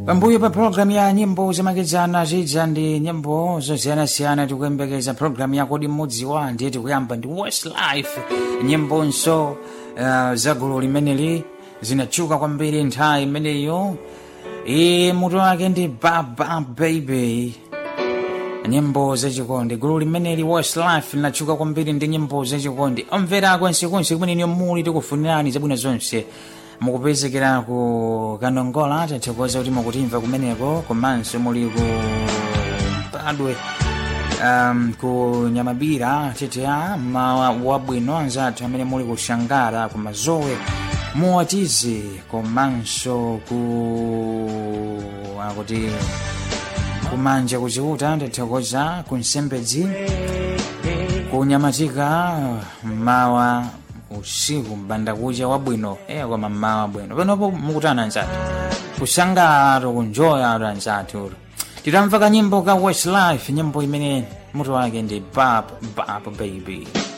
pambuyo pa programu ya nyimbo zamakedzana zidza ndi nyimbo zosiyanasiyana tikuyembekeza programu ya kodi mmudziwa ndiye tikuyamba ndi westlife nyimbo uh, za gulu limeneli zinatchuka kwambiri nthawi imeneyo e mutu wake ndi baba baby nyimbo zachikondi gulu limeneli westlife linatchuka kwambiri ndi nyimbo zachikondi omvera kwensekonse kumeneni muli tikufunirani zabwino zonse mukupezekera ku kanongola tathokoza kuti mukutimva kumeneko komanso muli ku padwe um, ku nyamabira tetea mawa wabwino anzathu amene muli ku shangara ku mazowe muwatize komanso ku akuti kumanja kuchiuta ndathokoza ku nsembedzi kunyamatika mawa usiku mbandakucha wabwino eya koma mmawa bwino panopo mukutana anzathu kusangalala kunjoya atu anzathu titamva kanyimbo ka westlife nyimbo imene mutu wake ndi bab bab baby